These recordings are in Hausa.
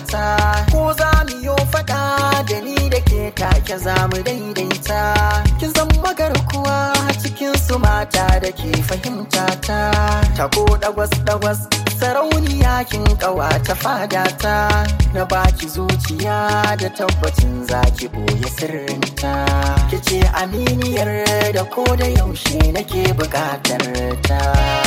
ta ko za mu yo faɗa da ni da ke take za mu daidaita kin zan magarkuwa cikin su mata da ke fahimta ta tako dagwas dagwas sarauniya kin kawa ta fada ta na baki zuciya da tabbacin zaki boye sirrinta kice aminiyar da ko da yaushe nake bukatar ta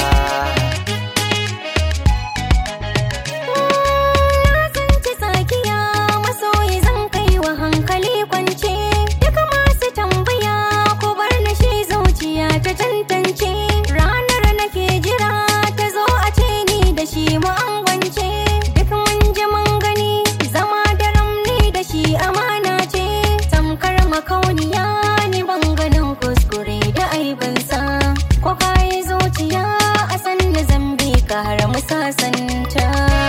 Na tsinci tsakiya masoyi zan kai wa hankali kwance Duka masu tambaya ko bar na shi zuciya ta tantance Ranar nake jira ta zo a ce ni da shi mu angwance Duk mun ji mun gani zama da ramni da shi amana ce Tamkar makauniya ni ban ganin kuskure da aibinsa Ko kayi zuciya a san da zambi ka har mu sasanta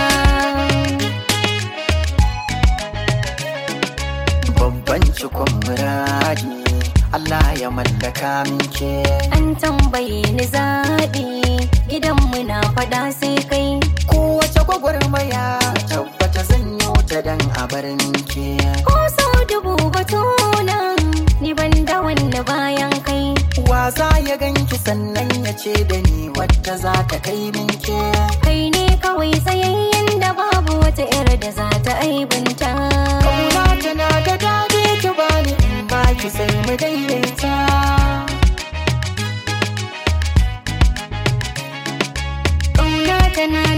babban cikon muradi Allah ya mallaka min ke An tambaye ni zaɓi gidanmu na faɗa sai kai kowace gwagwarmaya tabbata zan yi ta dan a barin ke ko sau dubu batuna ni ban da wani bayan kai Waza ya ganki sannan ya ce da ni wadda za ta kai min ke kai ne kawai tsayayyen da babu wata yar da za ta aibinta Kauna tana da dadi ki bani in baki sai mu daidaita ƙauna tana